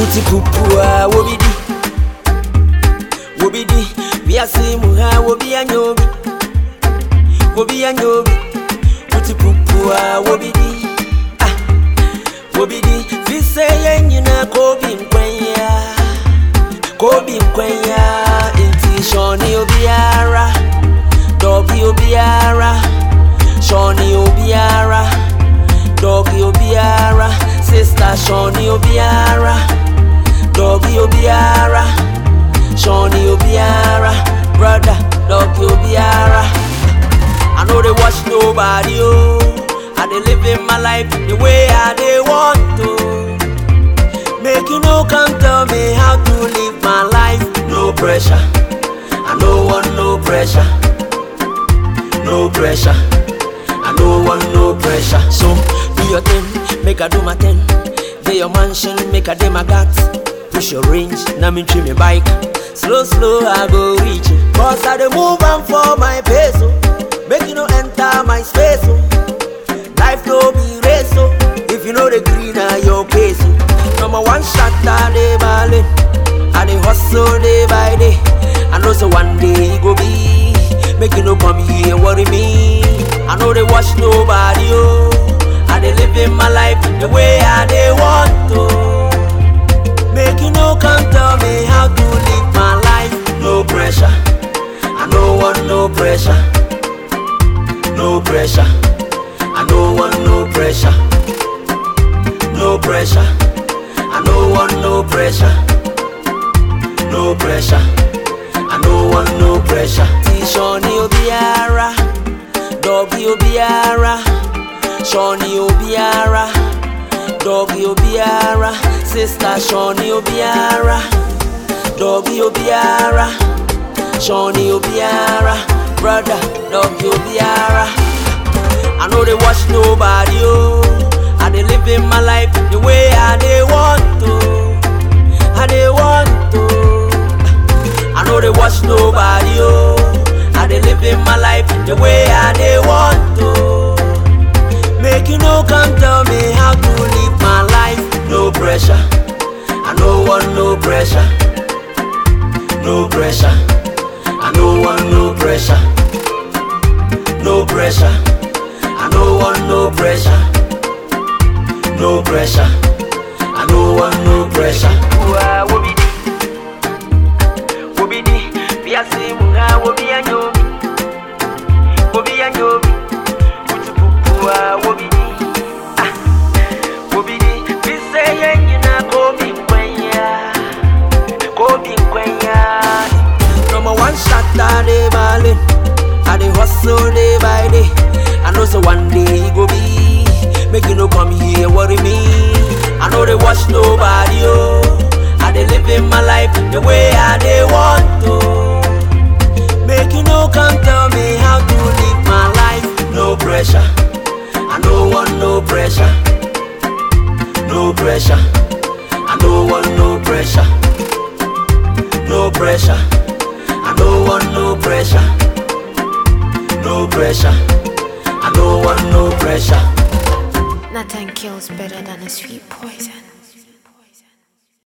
Uti pupua wobidi Wobidi Biasi muha wobi anyobi Wobi anyobi Uti pupua wobidi Ah Wobidi Fise yenyina kobi nkwenya Kobi nkwenya Inti shoni obiara Dogi obiara Shoni obiara Dogi obiara Sister Shoni obiara Dogi obiara Shoni obiara Brother Dogi obiara I know they watch nobody oh I dey living my life the way I dey want to Make you no come tell me how to live my life No pressure I no want no pressure no pressure. I no want no pressure. So do your thing, make I do my thing. Get your mansion, make I do my gat. Push your range, now me trim me bike. Slow, slow, I go reach it. Cause I dey move on for my pace. Oh. Make you no enter my space. Oh. Life no be race. Oh. If you know the green, are your case. Oh. Number one shot, I dey ballin'. I dey hustle day by day. I know so one day it go be. Make you no come here worry me. I know they watch nobody, oh. I dey living my life the way I dey want to. Make you no come tell me how to live my life. No pressure. I no want no pressure. No pressure. I no want no pressure. No pressure. I no want no pressure. No pressure. I no want no pressure. T-Shoni Obiara, Doggy Obiara, Shoni Obiara, Doggy Obiara, Sister Shoni Obiara, Doggy Obiara, Shoni Obiara, Brother Doggy Obiara. I know they watch nobody, oh. I dey living my life the way I dey want to. I dey want to. I know they watch nobody, oh. I dey living my life the way I dey want to. Make you no come tell me how to live my life. No pressure. I no want no pressure. No pressure. I no want no pressure. No pressure. I no want no pressure. No pressure. I no want no pressure. Wa wobidi, wobidi, biasi munga wobi anyobi, wobi anyobi, utupupua wobidi, ah, wobidi, bise yenyina kobi nkwenya, kobi nkwenya. Number one shot I dey ballin', I dey hustle day by day. I know so one day it go be. Make you no come here worry me. I know they watch nobody, oh. I dey living my life the way I dey want to. Make you no come tell me how to live my life. No pressure. I no want no pressure. No pressure. I no want no pressure. No pressure. I no want no pressure. No pressure. I no want no pressure. Nothing kills better than a sweet poison.